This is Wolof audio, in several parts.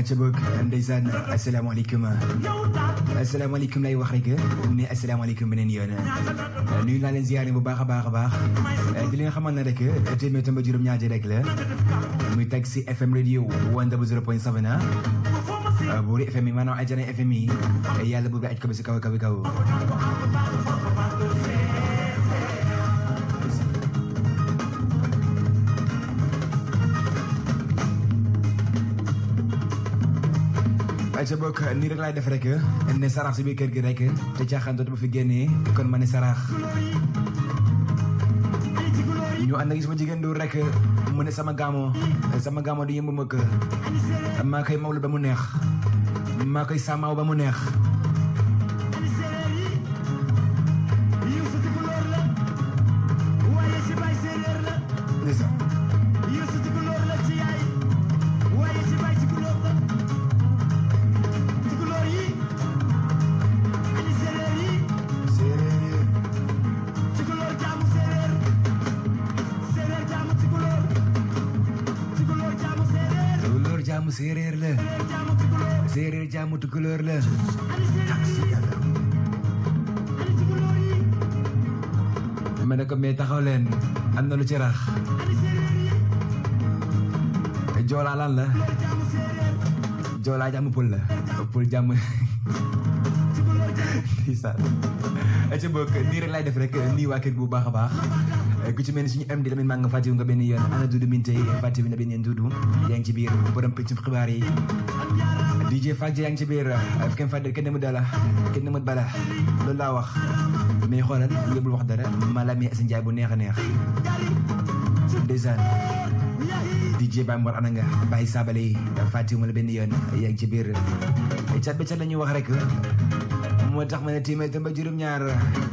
ca boog ndeysaan asalaamaaleykum asalaamaaleykum lay wax rek ne asalaamaaleykum beneen yoon nuyu naa leen ziyaare bu baax a baax a baax di leen xamal ne rek téeméer tomba juróom-ñaari rek la muy Taxi FM radio one double zero point seven buuri FM yi maanaam ajana FM yi yàlla bu aj ko ba si kaw kaw kaw ca bokk nii rek laay def rek ne sarax si biir kër gi rek te caaxaan dootuma fi génnee kon ma ne sarax ñu ànd ak sama jigéen du rek mu ne sama gaamo sama gaamo di yëmb ma kër maa koy mawlu ba mu neex maa koy sàmmaaw ba mu neex jaamu séeréer la séeréer jaamu tukulóor la ma ne ko mais taxaw leen am na lu ci rax joolaa lan la joolaa jaamu pël la pël jaamu ndeysaan ca bokk nii rek laay def rek nii waa kër bu baax a baax ku ci mel ni suñu am di tamit maa nga fàttiwu nga benn yoon ana dudu minte fàttiwu na benn yoon dudu yaa ngi ci biir borom pëccum xibaar yi DJ Fadji yaa ngi ci biir fi kenn fàtte kenn mu dala kenn mu bala loolu laa wax mais xoolal yóbbul wax dara mala mi Asin Njaay bu neex a neex ndeysaan DJ Baye Mor ana nga bàyyi saabale yi fàttiwu ma la benn yoon yaa ngi ci biir cat ba cat la ñuy wax rek moo tax ma ne téeméer tam ba juróom-ñaar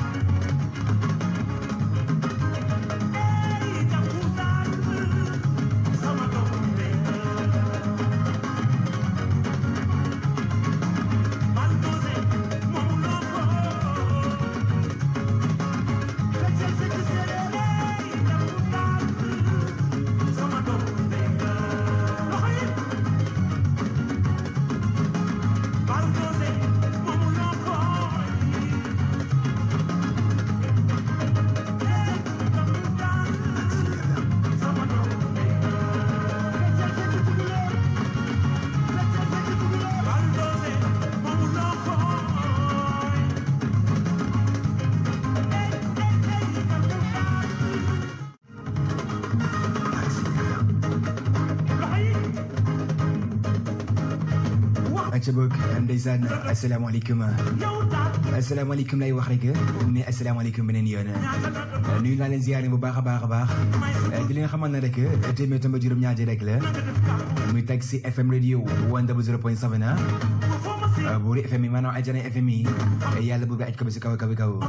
ca boog ndeysaan asalaamaaleykum asalaamaaleykum lay wax rek ne asalaamaaleykum beneen yoon nuyu naa leen ziyaare bu baax a baax a baax di leen xamal ne rek téeméer tomba juróom-ñaari rek la muy Taxi FM radio one double zero point seven buuri FM yi maanaam ajana FM yi yàlla bu aj ko ba si kaw kaw kaw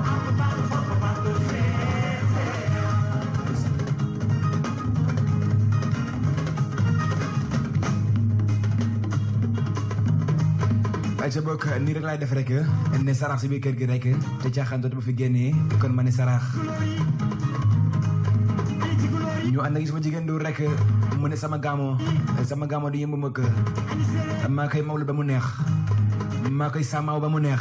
ca bokk nii rek laay def rek ne sarax si biir kër gi rek te caaxaan dootuma fi génnee kon ma ne sarax ñu ànd ak sama jigéen du rek mu ne sama gaamo sama gaamo di yëmb ma kër maa koy mawlu ba mu neex maa koy sàmmaaw ba mu neex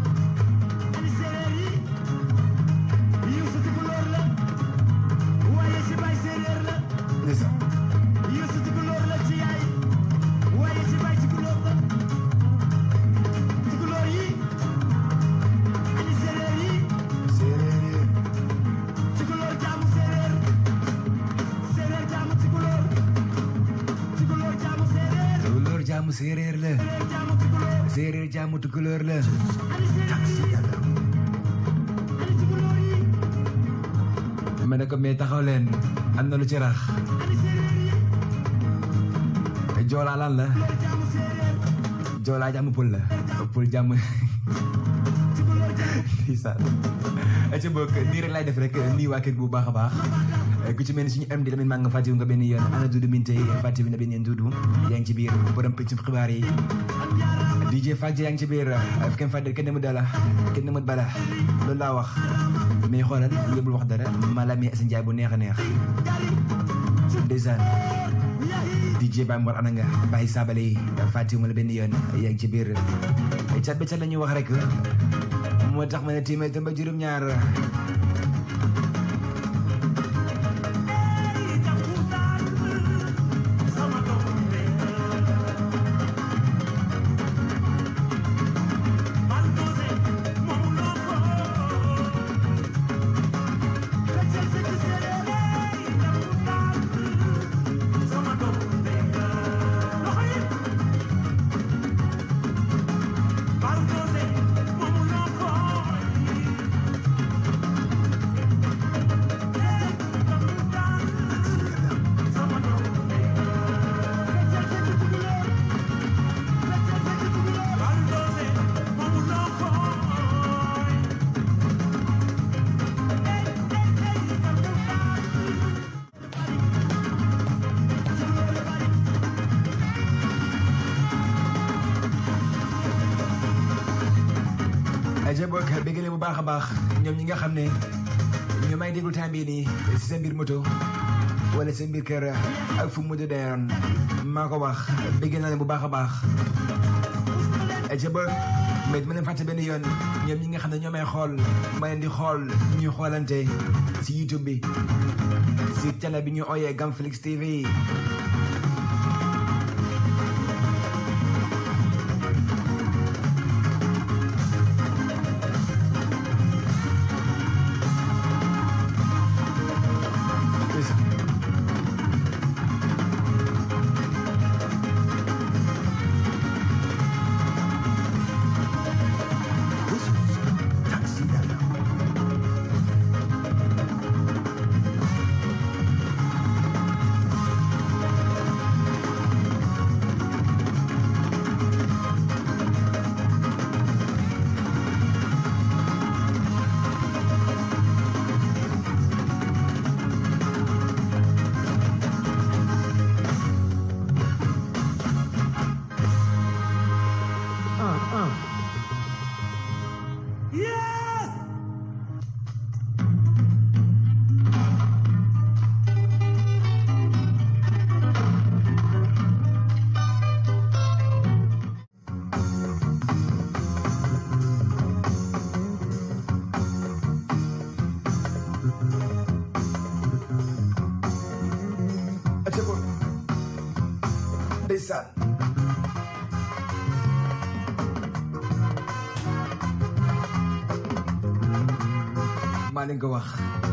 jaamu séeréer la séeréer jaamu tukulóor la ma ne ko mais taxaw leen am na lu ci rax joolaa lan la joolaa jaamu pël la pël jaamu ndeysaan ca bokk nii rek laay def rek nii waa kër bu baax a baax ku ci mel ni suñu am di tamit maa nga fàttiwu nga benn yoon ana dudu minte fàttiwu na benn yoon dudu yaa ngi ci biir borom pëccum xibaar yi DJ Fadji yaa ngi ci biir fi kenn fàtte kenn mu dala kenn mu bala loolu laa wax mais xoolal yóbbul wax dara mala mi Asin Njaay bu neex a neex ndeysaan DJ Baye Mor Ananga Baye Sabali fàttewuma la benn yoon yaa ngi ci biir cat ba cat la ñuy wax rek moo tax ma ne téeméer tam ba juróom-ñaar aja bokk béggale bu baax a baax ñoom ñi nga xam ne ñoo may déglu temps bii nii si seen mbir moto wala seen mbir kër ak fu mu doon maa ko wax bégg naa leen bu baax a baax aja ba mais ma leen fàtte benn yoon ñoom ñi nga xam ne ñoo may xool ma leen di xool ñuy xoolante si YouTube bi si télé bi ñu ooyee Gamflix TV ndeysaan maa leen ko wax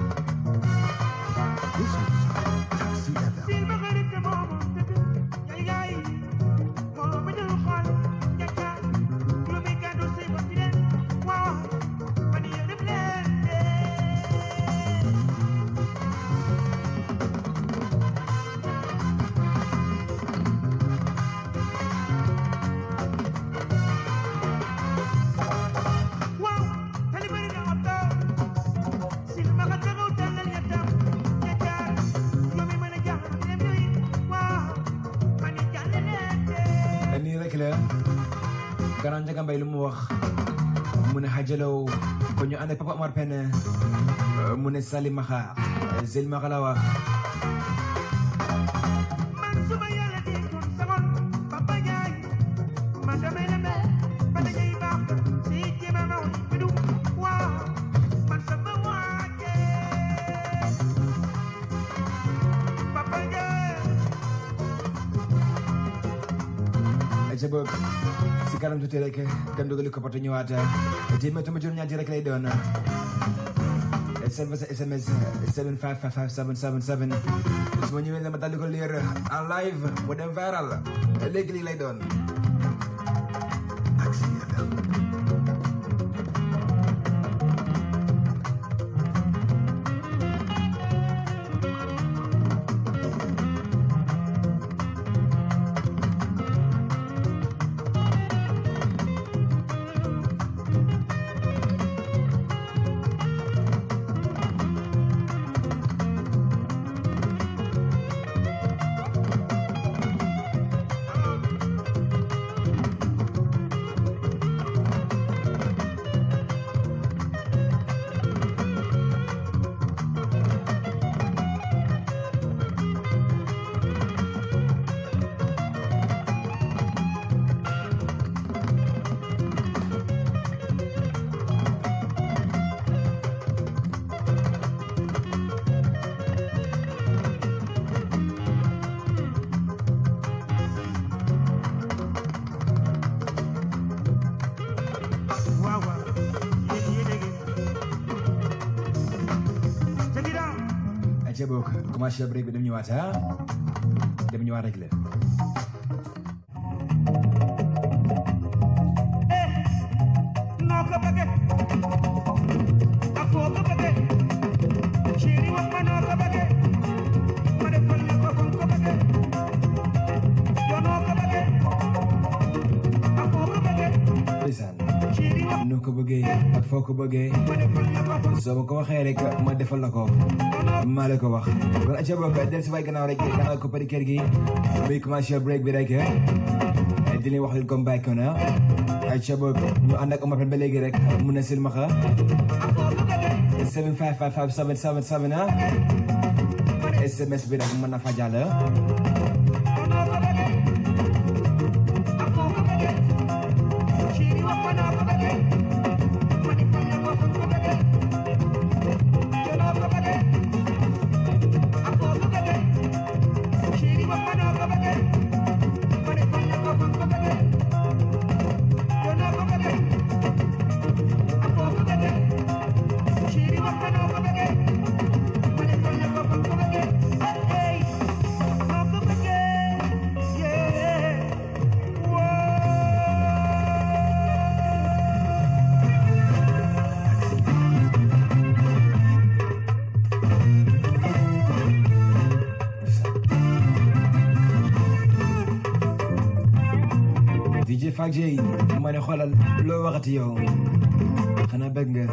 nii rek la Grand Ndiaga Mbaye lu mu wax mu ne xajalaw ko ñu ànd ak Papa Omar Pène mu ne Salimaxa Salimaxa la wax ca boog si kanam tuuti rek dem dugali ko poto ñëwaat téeméer tamit juróom ñaari rek lay doon seen sa SMS 7555777 su ma ñëwee dama daal di ko lire en live mu dem viral léegi lii lay doon. ayca boog commencé break bi dem ñëwaat ah dem ñëwaat rek la noo ko bëgge ak foo ko bëgge chéri wax ma noo ko bëgge ma defal la ko foo ko bëgge yoo noo ko bëgge ak foo ko bëgge ndeysaan chéri wax noo ko bëggee ak foo ko bëggee ma defal la ko foo soo ma ko waxee rek ma defal la ko maa la ko wax kon ayca boog del si waay gannaaw rek daxal ko pari kër gi muy commencé break bi rek di leen wax leen comme bàyyi ko na ayca boog ñu ànd ak Omar Pène ba léegi rek mun na silmaxa ak foo ko bëgge 7555777 ah SMS bi rek mën na fa jàll yoo noo ko bëgge ak foo ko bëgge chéri wax ma noo ko bëgge ma defal la ko foo ko bëgge yoo noo ko bëgge ak foo ko bëgge chéri wax ma noo ko bëgge ma defal la ko foo ko bëgge yoo noo ko bëgge ak foo ko bëgge chéri wax ma noo ko bëgge ma defal la ko foo ko bëgge hey noo ko bëgge yeah whoa DJ Fak J ma ne xoolal loo waxati yow xanaa bëgg nga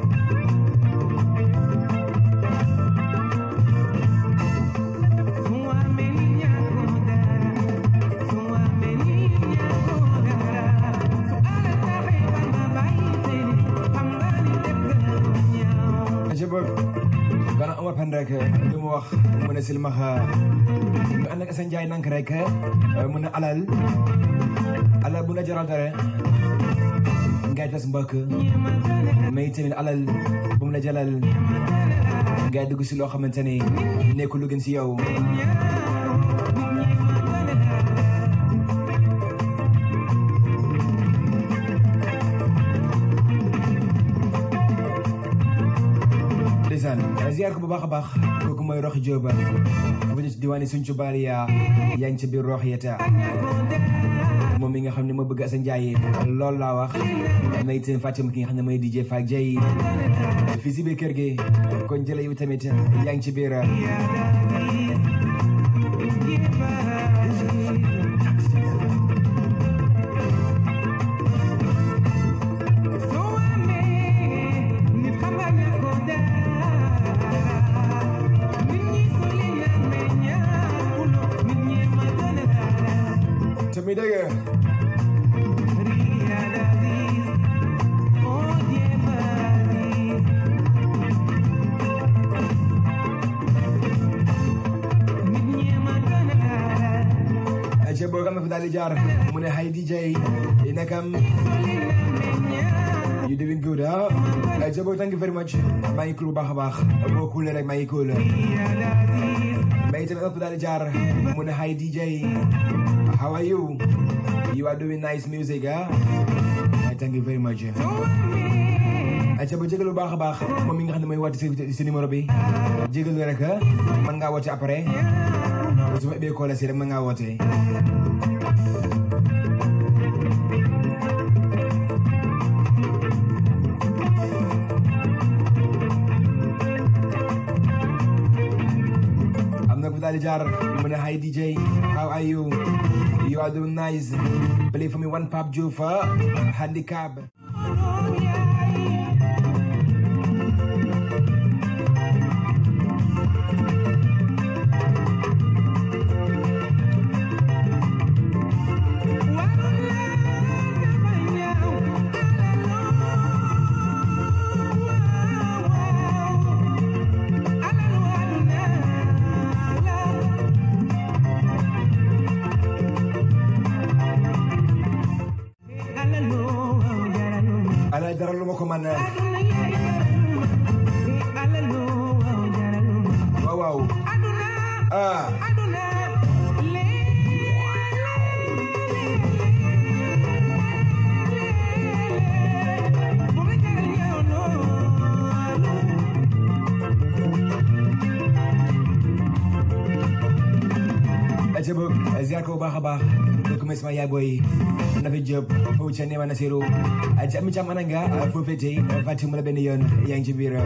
aca boog gana Omar Pène rek lu mu wax mu ne silmaxa ñu ànd ak Assane Ndiaye nank rek mu ne alal alal bu la jaral dara ngay tas mbokk mais tamit alal bu mu la jalal ngay dugg si loo xamante ni nekkul lu gën si yow ndeysaan ziar ko bu baax a baax kooku mooy Roxi Jóoba bu ñu diwaani suñ ci baali yaa yaa ngi ci biir Rox yeta moom mi nga xam ne moo bëgg Assane Ndiaye loolu laa wax may itam Fatima ki nga xam ne mooy DJ Fak Jay fii si biir kër gi kon jële yow tamit yaa ngi ci biir te muy dëgg aca boo xam ne fa daal di jaar mu ne hi DJ i nakam you doing good ah aca boo thank you very much maa ngi cool bu baax a baax boo cool rek maa ngi cool mais itamit fa daal di jaar mu ne hi DJ how are you you are doing nice music ah thank you very much aca ba jégalu baax a baax moom mi nga xam ne mooy woote si si numéro bi jégalu rek mën ngaa woote après su ma ubbee koola si rek mën ngaa woote am na ku daal di jaar mu ne hi DJ how are you you are doing nice play for me one Pape Diouf handicap ala dara lu ma ko man waaw waaw ah boog ziar ko bu baax a baax kooku mooy sama yaay booy Nafi Diop foofu ca Neema Nasiru ci ami cam ananga foo féetee fàtte mu la benn yoon yaa ngi ci biir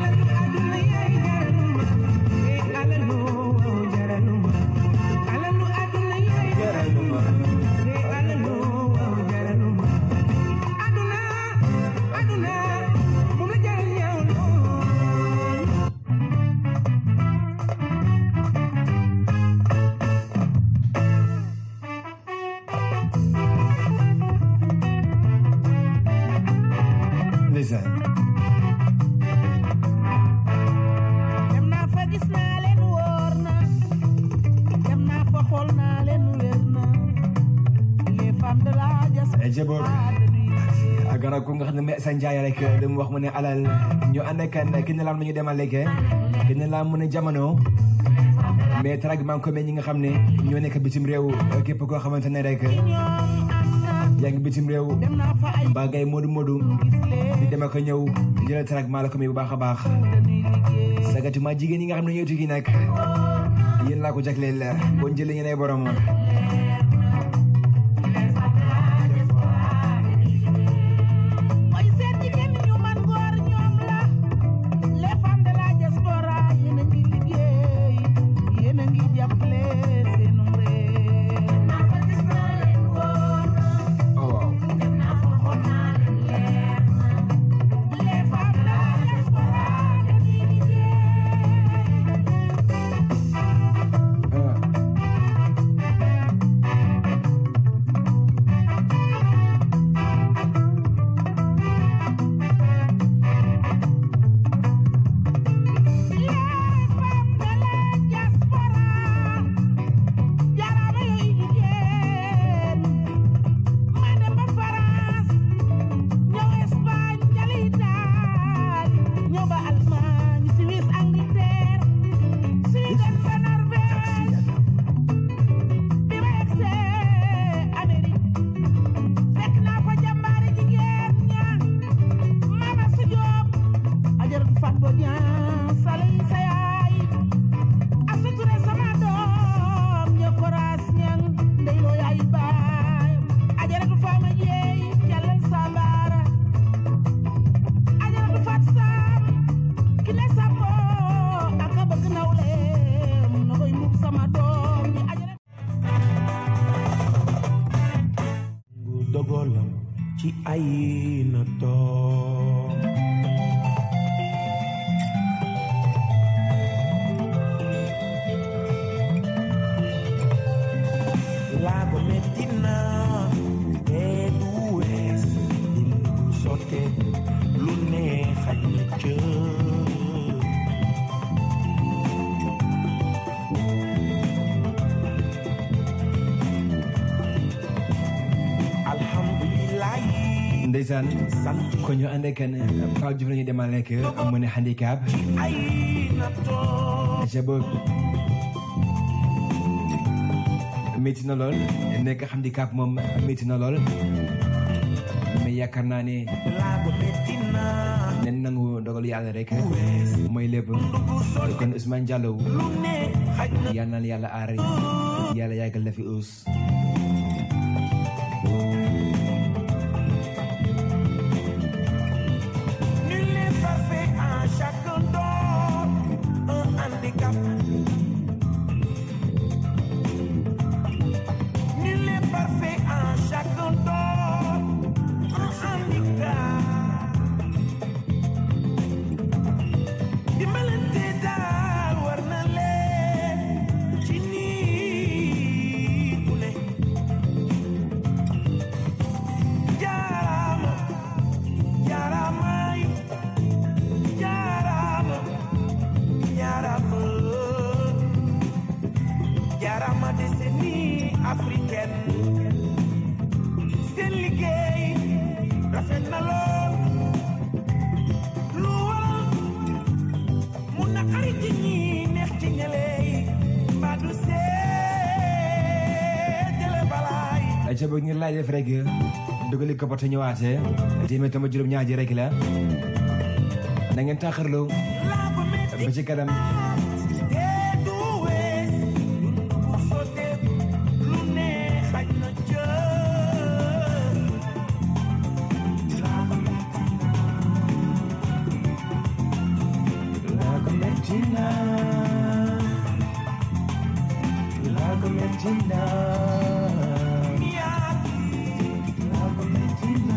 ndeysaan dem naa fa gis naa leen wóor na dem naa fa xool naa leen wér na les femmes de la diaspora jaboog dañuy gannaaw ko nga xam ne mais sa njaay rek dama wax mu ne alal ñu ànd ak kan ki ne laan mu ñu demal léegi ki ne laan mu ne jamono mais trag maa ngi ko mel ñi nga xam ne ñoo nekk bitim réew képp koo xamante ne rek ñoom ànd yaa ngi bitim réew dem naa fa ay mbaa ngay moodu moodu gis leen di dem ak a ñëw jëlal trag maa la ko may bu baax a baax dañuy liggéey sagatuma jigéen ñi nga xam ne ñooy tukki nag yéen laa ko jagleel bon jëlee ngeen ay borom mooy seen jigéen ñu man góor ñoom la les femmes de la diaspora yéen a ngi liggéey yéen a ngi jàppale seenu réew. oh waaw les femmes de la diaspora dañuy liggéey. ah. Les femmes de la diaspora jaaraama yooyu jigéen ma dem ba France ñëw Espagne jëli Italie ñëw ba Allemagne Suisse Angleterre Suède ba Norvège bi ma yegsee Amérique fekk naa fa jàmbaari jigéen ña Mama Su Jóob ajaratu Fat Bodian sale yi sa yaay Asu Ture sama doom ña koraas ñang ndey loo yaay baay ajaratu Fama Jeey Jalal Sambara ajaratu Fat Sam ki ne Sambo ak a bëgg nawleem na koy mbubb sama doom ñi ajaratu ngu dogalam ci ay na toog laa ko metti na te du wees dund bu sotte lu ne xaj na ca alhamdulilah ndeysaan sant ko ñu ànd ak kan Pape Diouf la ñuy demal lekk mu ne handicap ay na toog jaboog métti na lool nekk handicap moom métti na lool mais yaakaar naa ne laa ko metti na nen nangu dogal yàlla rek wees mooy lépp bu sotte kon Ousmane Diallo lu ne xaj na yal na yàlla aar yàlla yàggal la fi us Nul n'est parfait en chacun d'eux, un handicap. Nul n'est parfait en chacun d'eux, un handicap. Dimbalante daal war na leen ci nit ku ne. Jaaraama. Jaaraamaay jaaraama jaaraama jaaraama décennie africaine seen liggéey rafet na lool lu waral mu naqari ci ñi neex ci ñële mbaa du seetale balaay jaboog ñu laaj def rek dugali ko porte ñëwaatee téeméer tama juróom ñaar ji rek la na ngeen taaxarloo laa ko metti ba ci kanam te du wees dund bu sottee Mettina Lago Mettina Lago Mettina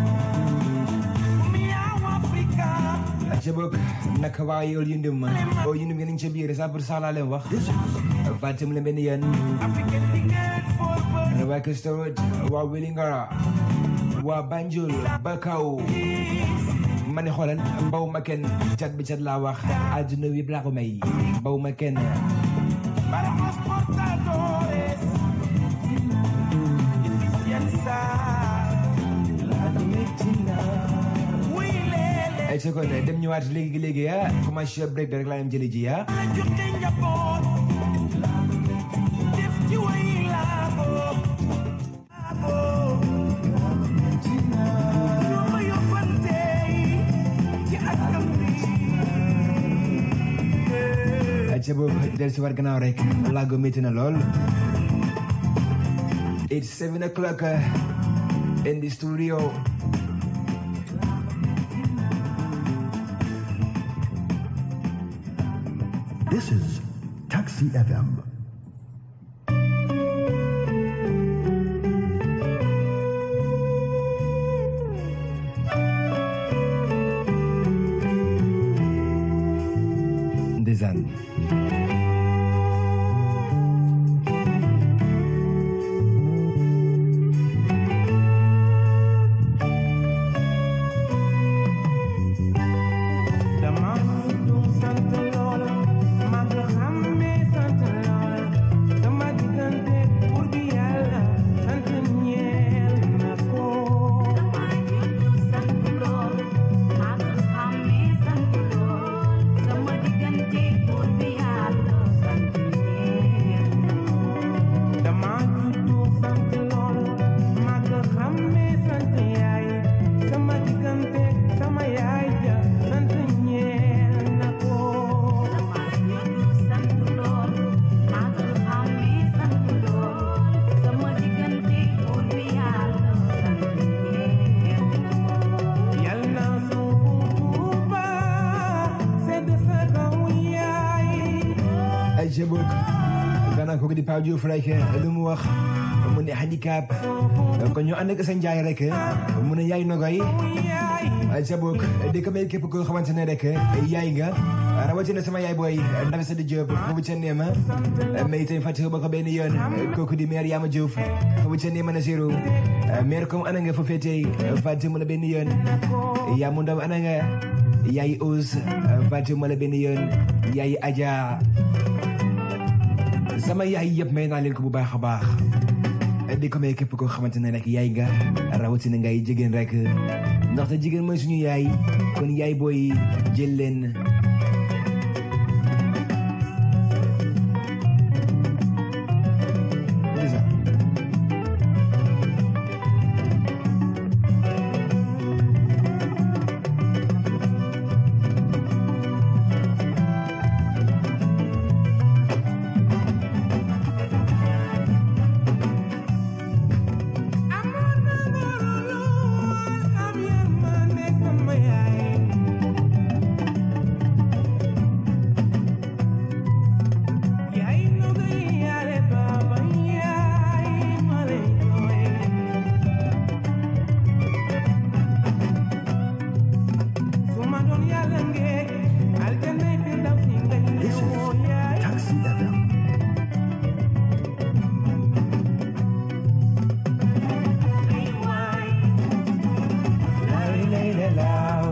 ca bokk naka waa yool yundum oo yundum ngeen ca biir sa pour ça laa leen wax fàttem la benn yéen waa Kistawut waa Wellingara waa Banjul Bakaw ma ne xoolal mbaw ma kenn cat bi cat laa wax àdduna wi laa ko may mbaw ma kenn Para los portadores de eficiencia. Wuy leele ay sa kon dem ñëwaat léegi léegi ah commercial break bi rek laa dem jëli ji ah la jote njaboot def ci way laago laago ñoo ma yóbbante ci askan bi ay ca boobu del si war gannaaw rek laago métti na lool it's seven o'clock uh, in the studio This is Taxi FM. ndeysaan dama du sant lool ma nga xàmmee sant lool sama diggante pour gi yàlla sant ñeel na ko dama juddu sant lool ma nga xàmmee sant yaay sama diggante sama yaay ja sant ñeel na ko yal na suufu Tuuba sedd sa kaw yaay ay ca bokk gannaaw kooku di Pape Diouf rek lu mu wax mu ne handicap kon ñu ànd ak sa njaay rek mu ne yaay nogoy yaay ay ca bokk di ko may képp koo xamante ne rek yaay nga rawatina sama yaay booy Ndaw Sadi Diop foofu ca Neema mais itam fàtte ba ko benn yoon kooku di maire Yama Diouf foofu ca Neema na zéro maire comme ana nga fa féetee fàtte mu la benn yoon yaa mu ndaw ana nga yaay Ous fàtte mu la benn yoon yaay Adja sama yaay yëpp may naa leen ko bu baax a baax di ko may képp koo xamante ne rek yaay nga rawatina ngay jigéen rek ndaxte jigéen mooy suñu yaay kon yaay booy jël leen Lisa. amoon na ngoro lool am yërmande sama yaay yaay nogay yaale baaba yaay ma lay jooy su ma doon yàlla ngee aljanna fi ndaw si nga This ñëwoo is yaay Taxi FM. ay waay Lay lay la laaw.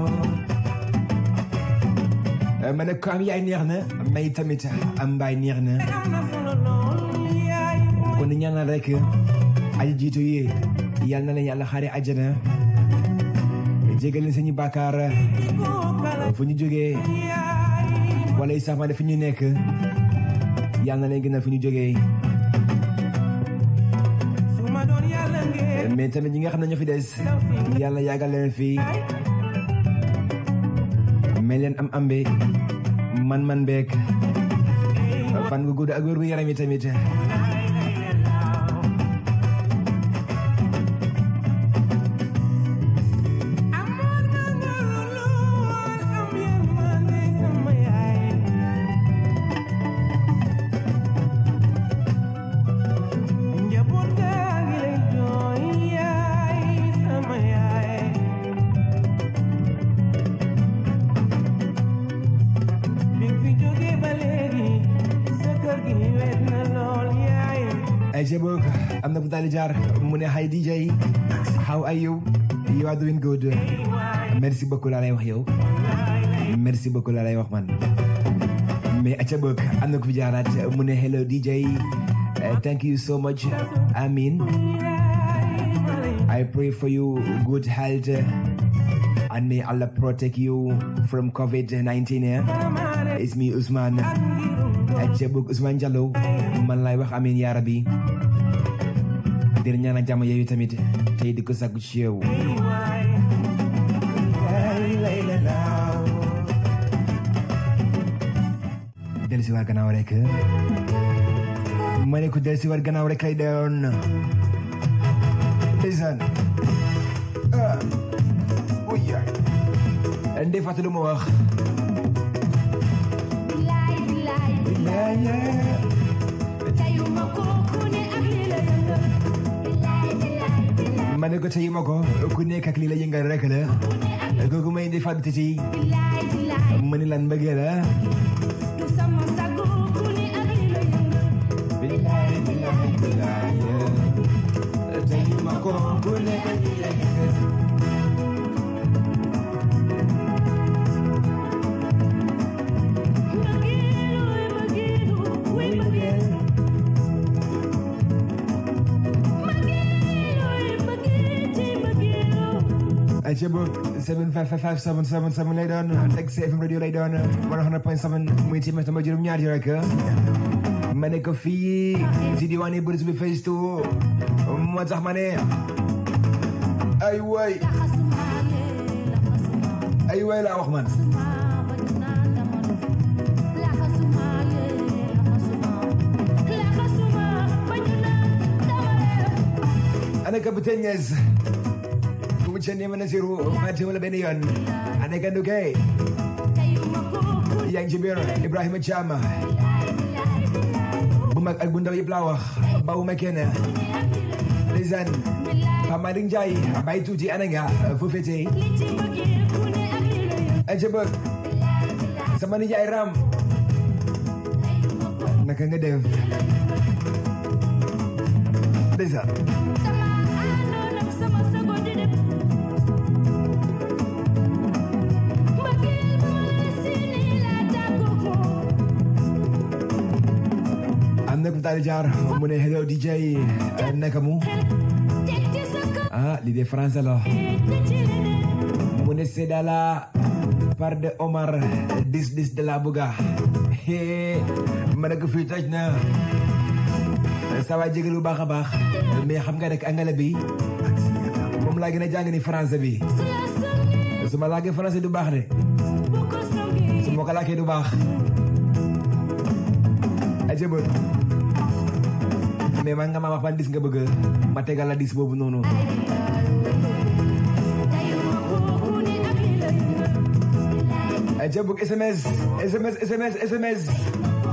ma ne ko am yaay neex na may tamit am mbaay neex na am na solo lool yaay kon di ñaanal rek aji jiitu yi yal na leen yàlla xaare àjjana jégal leen seeni bàkkaar fu ñu jógee wala yi sax ma ne fi ñu nekk yal na leen gënal fu ñu jógee suma doon yàlla ngeen mais tamit ñi nga xam ne ñoo fi des yàlla yàggal leen fii may leen am ambe man-man beek fan nga gudd ak wér gu yaram yi tamit amoon na ngoro lool am yërmande sama yaay ayca boog am na bu daal di jaar mu ne hi DJ how are you you are doing good merci beaucoup laa lay wax yow merci beaucoup laa lay wax man mais ayca boog am na ku fi jaaraat mu ne hello DJ Uh, thank you so much Amin I pray for you good health uh, and may Allah protect you from COVID-19 yeah? It's me Ousmane ayca boog Ousmane Diallo man lay wax amin yaa rabbi di la ñaanal jàmm yooyu tamit tey di ko sàkku ci yow del si war gannaaw rek ma ne ko del si war gannaaw rek lay doon ndeysaan ah oya ndey fàttali ma wax ma ne ko tey ma ko ku nekk ak lii la yëngal rek la kooku may ndey fàttali ci ma ni lan mbëggee la billahi billahi billahi tey ma ko ku nekk ak lii la yëngal ayca boog 7555777 lay doon teg CFM radio lay doon 100.7 muy téeméer sama juróom-ñaar yi rek ma ne ko fii si diwaani Bourse bi Face to moo tax ma ne ay waay ay waay laa wax man ana capitaine Niass fu mu cee neema Nasiru fàtte wala benn yoon ana gandu kay yaa ngi ci biir Ibrahima Thiam bu mag ak bu ndaw yëpp laa wax bawuma kenn ndeysaan Pape Malick Ndiaye bay tuuti ana nga fu fete aca bëgg sama nijaay Ram naka nga def ndeysaan am na ku daal di jaar mu ne hello DJ naka mu ah lii de français la mu ne c'est dans la part de Omar dis dis de la buga ma ne ko fii toj na ça va jégalu baax a baax mais xam nga rek angale bi moom laa gën a jàng ni français bi su ma laagee français du baax de su ma ko laakee du baax aja bët mais man nga ma wax ban dis nga bëgg ma tegal la dis boobu noonu aja bëgg SMS SMS SMS SMS